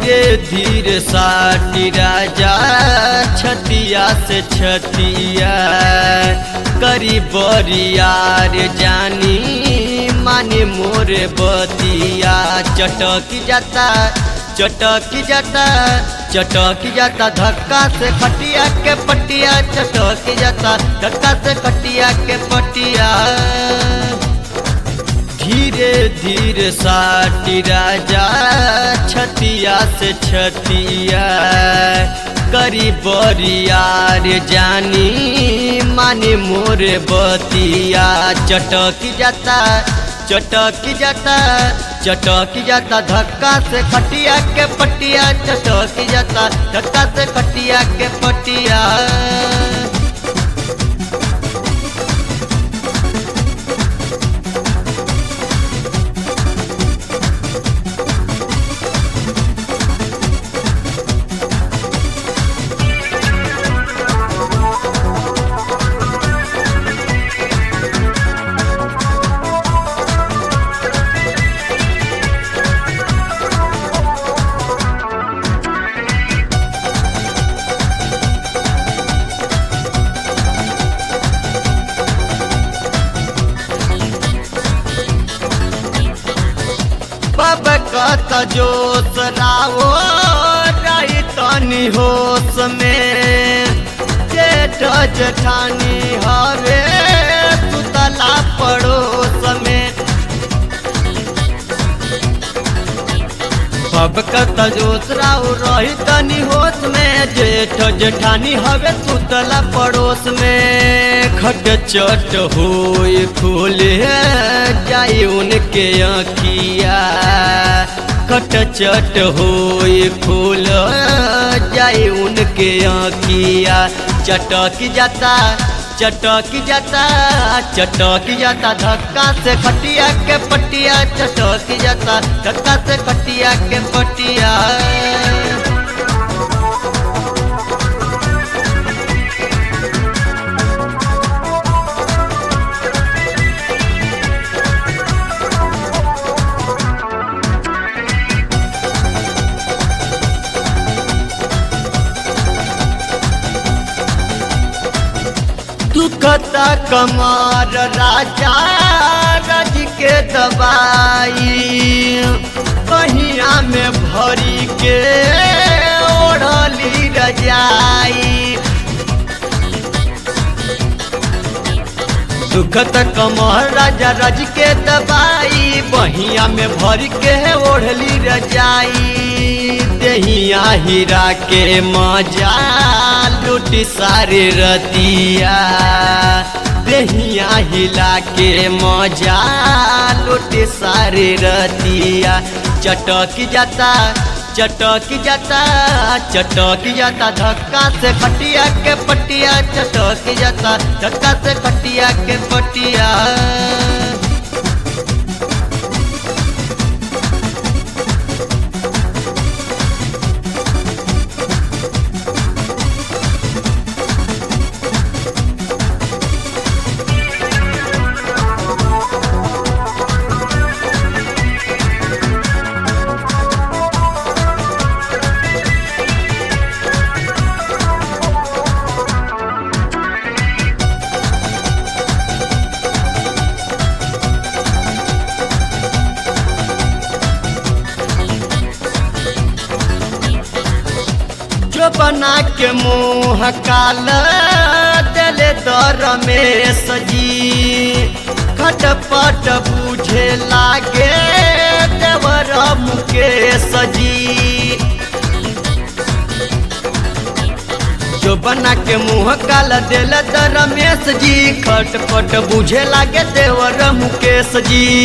धीरे धीरे साटी राजा छतिया से छतिया करी बरियार जानी माने मोरे बतिया चटक जाता चटक जाता चटक जाता धक्का से खटिया के पटिया चटक जाता धक्का से खटिया के पटिया धीरे धीरे साटी राजा छतिया से छतिया करी बरियार जानी माने मोरे बतिया चटक जाता चटक जाता चटक जाता धक्का से खटिया के पटिया चटक जाता धक्का से खटिया के पटिया बब कत जोश रावो रही तनी होश में जेठ जेठानी हवे सुतला पड़ोस में बब कत जोश राव रही तनी होश में जेठ जेठानी हवे सुतला पड़ोस में खट चट होए खोले जाए उनके आँखिया खट चट होए खोल जाए उनके आँखिया चटक जाता चटक जाता चटक जाता धक्का से खटिया के पटिया चटक जाता धक्का से खटिया के पटिया दुखता कमार राजा रज के दवाई कहिया में भरी के ओढ़ली रजाई दुखत कमर राजा रज के दवाई बहिया में भर के ओढ़ली रजाई दहिया हीरा के मजा लुटी सारे रतिया दहिया हिला के मजा लुटी सारे रतिया चटक जाता चटक जाता चटक जाता धक्का से खटिया के पटिया चटक जाता धक्का से खटिया के पटिया जो बना के मुँह काल दिले दर में सजी खटपट बूझे लागे देवर मुके सजी जो बना के मुँह काल दिल दर में सजी खटपट बूझे लागे देवर मुकेश जी